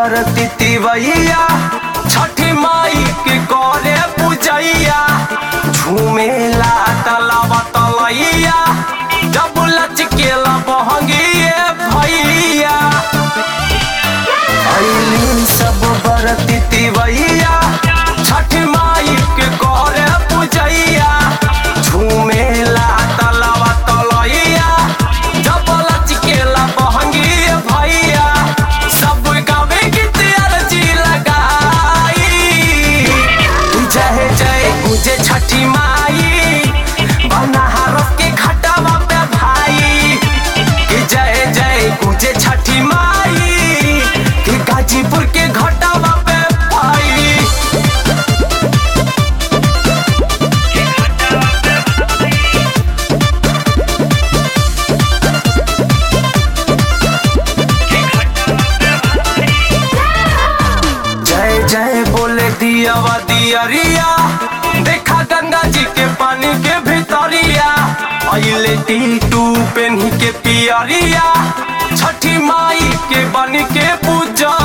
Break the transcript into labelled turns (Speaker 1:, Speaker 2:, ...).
Speaker 1: बरती तिवैया छठी माई के करे पूजैया झूमेला तलावा तलैया जब लचकेला बहंगिए भैया अइली सब बरती तिवैया छठ माई के करे पूजैया झूमेला तलावा तलैया जब लचकेला बहंगिए भैया सब गावे गीत अर्जी लगाई जय जय गुजे छठी माई बनारस के घटावा पे भाई कि जय जय गुजे छठी माई कि गाजीपुर के घटावा पे भाई जय जय बोले दियावा दियरिया देखा गंगा जी के पानी के भितरिया अइले टीटू पेन्ही के पियरिया छठी माई के बन के पूजा